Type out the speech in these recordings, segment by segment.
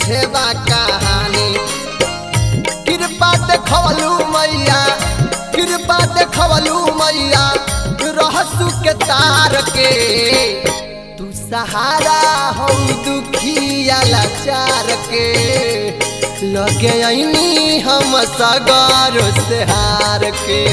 पीछे बा कहानी कृपा देखवलू मैया कृपा देखवलू मैया रहसु के तार के तू सहारा हो दुखिया लाचार के लगे ऐनी हम सगर से हार के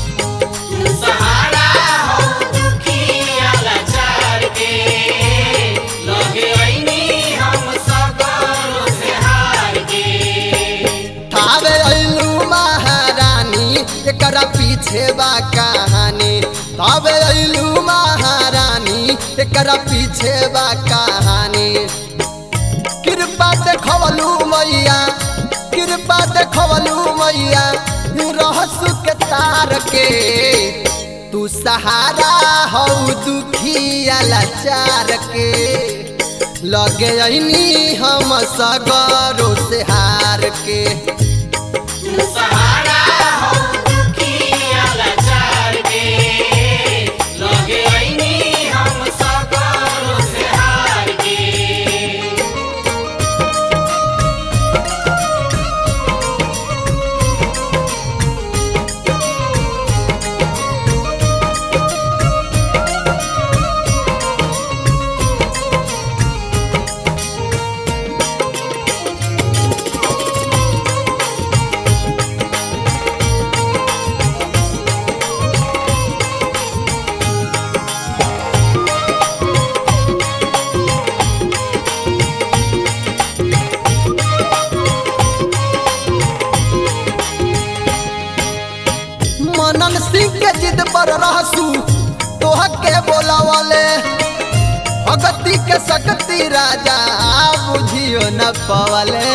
सहारा हो दुखिया लाचार के लगे ऐनी हम सगरो से हार के थावे अइलू महारानी एकरा पीछे बा कहानी थावे अइलू महारानी एकरा पीछे बा कहानी कृपा देखवलू मैया कृपा देखवलू मैया रहसु के तार के तू सहारा हो दुखिया लाचार के लगे ऐनी हम सगरो से हार के सहारा हो दुखिया लाचार के लगे ऐनी हम सगरो से हार के मनन सिंह के जिद पर रहसू तोह के बोलावले भगती के शक्ति राजा बुझियो न पवले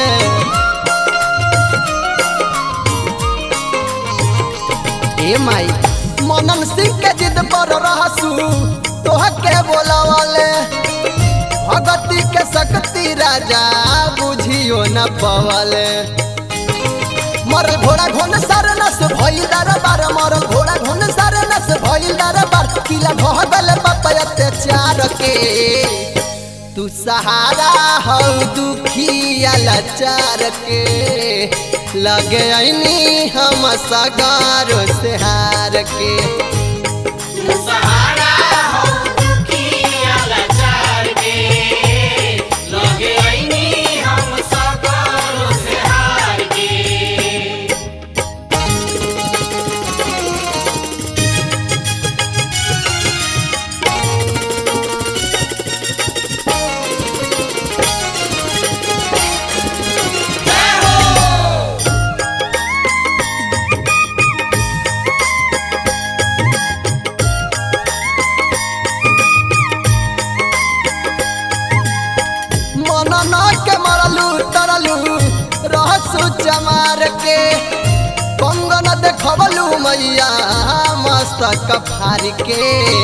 ए माई मनन सिंह के जिद पर रहसू तोह के बोलावले भगती के शक्ति राजा बुझियो न पवले मरल घोड़ा घोन सार नस भइल दरबार मरल घोड़ा घोन सार नस भइल दरबार किला ढह गल बाप अत्याचार के तू सहारा हो दुखिया लाचार के लगे ऐनी हम सगार से हार के सहारा हो दुखिया लाचार के लगे ऐनी हम सगरो से हार के मनन के मरलू तरलू रहसु चमार के कंगन देखबलू मैया मस्तक फार के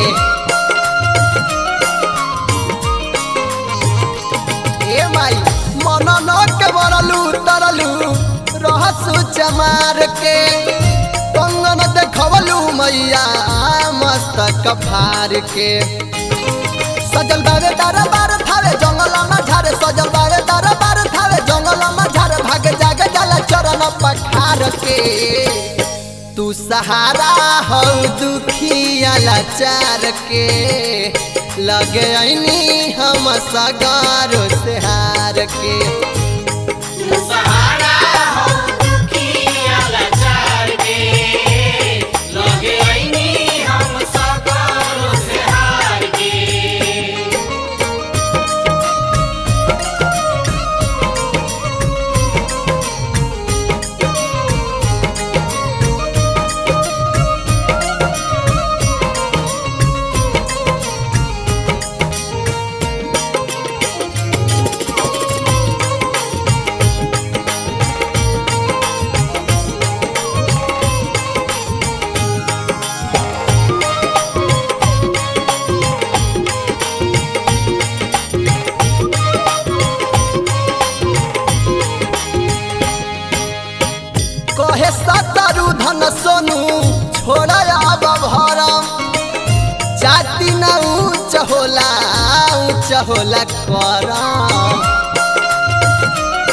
ए माई मनन के मरलू तरलू रहसु चमार के कंगन देखबलू मैया मस्तक फार के सजल बावे दरबार थावे जंगल में झारे सजल बावे दरबार थावे जंगल में झारे भाग जागे जाला चरण पखार के तू सहारा हो दुखिया लाचार के लगे ऐनी हम सगारो से हार के सहारा हो दुखिया लाचार के लगे ऐनी हम सगरो से हार के कहे सतरु धन सोनू छोड़ अब भरम जाति न ऊंच होला ऊंच होला करम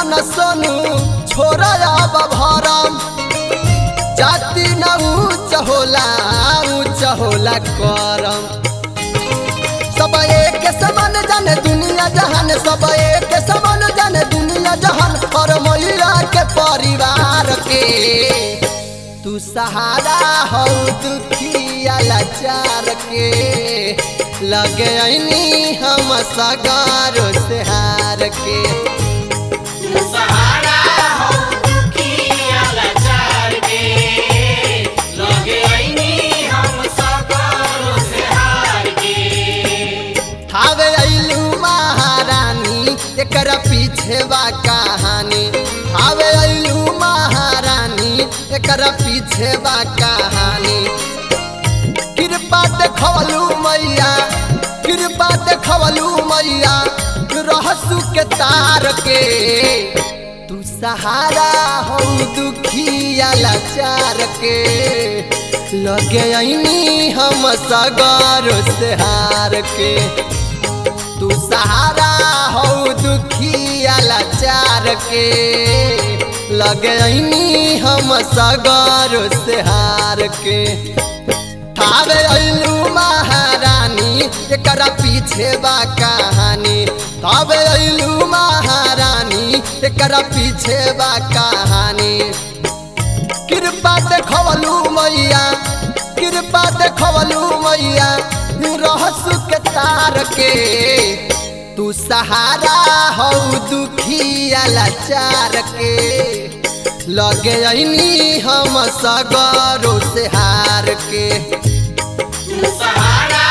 चंदन सोनू छोरा अब भरम जाति न ऊंच होला ऊंच होला करम सब एक समान जाने दुनिया जहान सब एक समान जाने दुनिया जहान और महिला के परिवार के तू सहारा हो दुखिया लाचार के लगे ऐनी हम सगारो से हार के सहारा हो दुखिया लाचार के लगे ऐनी हम सगरो से हार के थावे अइलू महारानी एकरा पीछे बा कहानी थावे अइलू महारानी एकरा पीछे बा कहानी कृपा देखवलू मैया कृपा देखवलू मैया रहसु के तार के तू सहारा हो दुखिया लाचार के लगे ऐनी हम सगर से हार के तू सहारा हो दुखिया लाचार के लगे ऐनी हम सगर से हार के थावे अइलू महारानी एकरा पीछे बा कहानी थावे अइलू महारानी एकरा पीछे बा कहानी कृपा देखवलू मैया कृपा देखवलू मैया रहसु के तार के तू सहारा हो दुखिया लाचार के लगे ऐनी हम सगरो से हार के सहारा